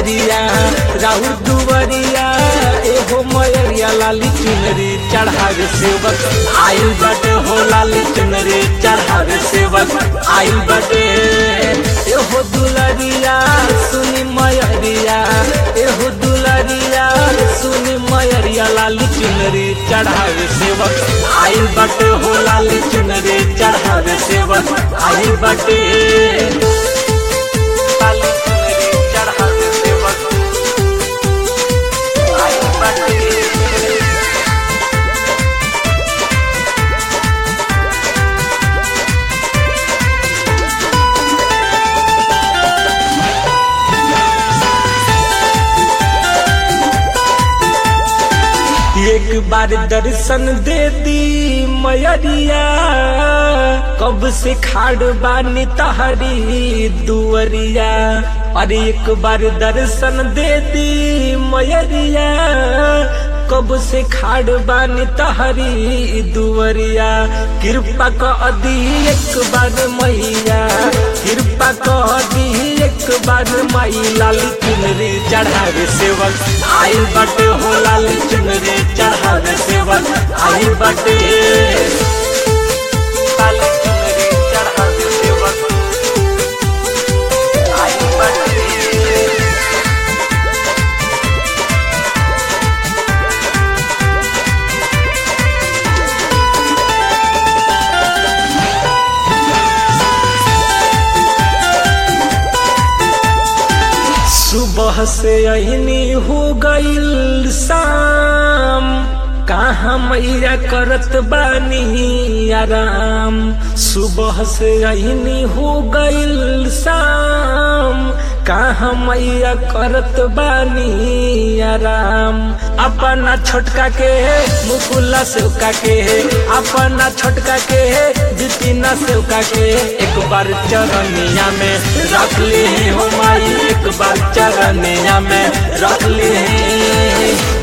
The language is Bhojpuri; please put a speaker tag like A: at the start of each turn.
A: मयरिया राहुल दुवरिया एहो मयरिया लाली चुनरी चढ़ावे सेवक आयु बटे हो लाली चुनरी चढ़ावे सेवक आयु बटे एहो दुलरिया सुनी मयरिया एहो दुलरिया सुनी मयरिया लाली चुनरी चढ़ावे सेवक आयु बटे हो लाली चुनरी चढ़ावे सेवक आयु बटे लाली चुनरी चढ़ावे सेवक आयु बटे एक बार दर्शन दे दी मयरिया कब से खाड़ बानी तहरी दुवरिया अरे एक बार दर्शन दे दी मयरिया कब से खाड़ बानी तहरी दुवरिया कृपा कर दी एक बार मैया कृपा कर दी एक बार माई लाली चुनरी चढ़ावे सेवक आई बटे हो लाली चुनरी चढ़ावे सेवक आई बटे लाली चुनरी चढ़ावे सेवक आई बटे सुबह से अहनी हो गईल शाम कहाँ मैया करत बानी आराम सुबह से अहनी हो गईल शाम कहाँ मैया करत बानी आराम अपना छोटका के मुकुला सेवका के अपना छोटका के जितिना सेवका के एक बार चरनिया में रख ली हो माई एक बार चरनिया में रख ली